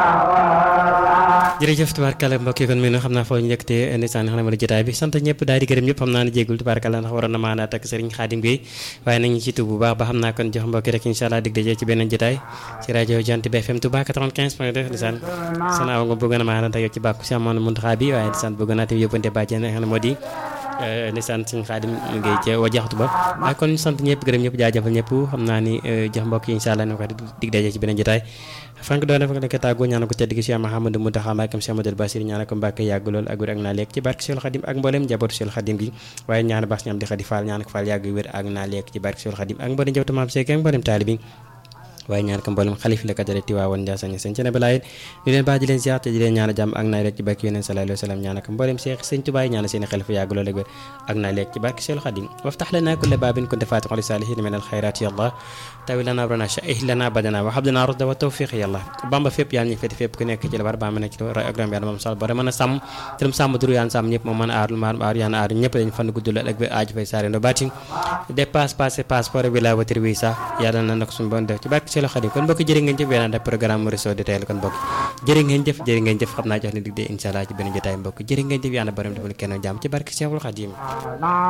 jërëjëf tubaarkalla mbokk yi kon mi xam naa foofu ñu yëkkatee ndeysaan xam ne ma la jotaay bi sant ñëpp daal di gërëm ñëpp xam naa ne jéggul tubaarkalla ndax waroon na maanaa takk sëriñ Xaadim Gueye waaye nañu ci tub bu baax ba xam naa kon jox mbokki rek incha allah dig daje ci beneen jotaay ci rajo Jant bi FM Touba 95 point 2 ndeysaan sanaaw nga bëgg na maanaa tey ci bàkku si amoon muntaxaa bi waaye ndeysaan bëgg naa tamit yóbbante bàjjee ne xam ne moo di ndeysaan sëriñ Xaadim Gueye ca wajaxtu ba waaye kon sant ñëpp gërëm ñëpp jaajëfal ñëpp xam naa ni jox mbokk yi incha allah ne ko dig daje ci beneen jotaay Frank doon dafa nekk tàggoo ñaana ko tedd gi Cheikh Mahamadou Mountakha Mbacké Cheikh Amadou Bassir ñaana ko Mbacké yàgg lool ak wér ak naa lekk ci barke Cheikh Khadim ak mboolem njabootu Cheikh Khadim gi waaye ñaana baax ñam di xadi faal ñaana ko faal yàgg wér ak naa lekk ci barke Cheikh Khadim ak mboolem njabootu maam Cheikh ak mboolem taalibi waaye ñaan ko mboolem xalif la katale Tiwaawoon Ndiassane sëñ ci ne balaay di leen baax di leen ziar te di leen ñaana jàmm ak naa lekk ci barke yoneen sallallahu alayhi wa sallam ñaana ko mboolem Cheikh sëñ Tubaay ñaana seen xalifa yàgg lool ak wér ak naa lekk ci barke Cheikh Khadim waftax lana kulla baabin kunta faatixan li saalihin min alxayraat ya Allah tawi lana abrana sha'ih lana badana wa habdana rusda wa tawfiq yàlla bamba fépp yàlla ñu féete fépp ku nekk ci la war bamba nekk ci ak ram yàlla moom sal ba mën a sàmm te mu sàmm duru yaan sàmm ñëpp moom mën a aar lu maar aar yaan aar ñëpp dañ fan gudd la ak aaju fay saare ndo baati dépasse passé passeport bi la voiture wi sax yàlla na nag suñu bon def ci barke Seydou Khadim kon mbokk jërë ngeen jëf beneen rek programme réseau de teel kon mbokk jërë ngeen jëf jërë ngeen jëf xam naa jox ne dig dee incha allah ci benn jotaay mbokk jërë ngeen jëf yàlla borom defal kenn jàmm ci barke Seydou Khadim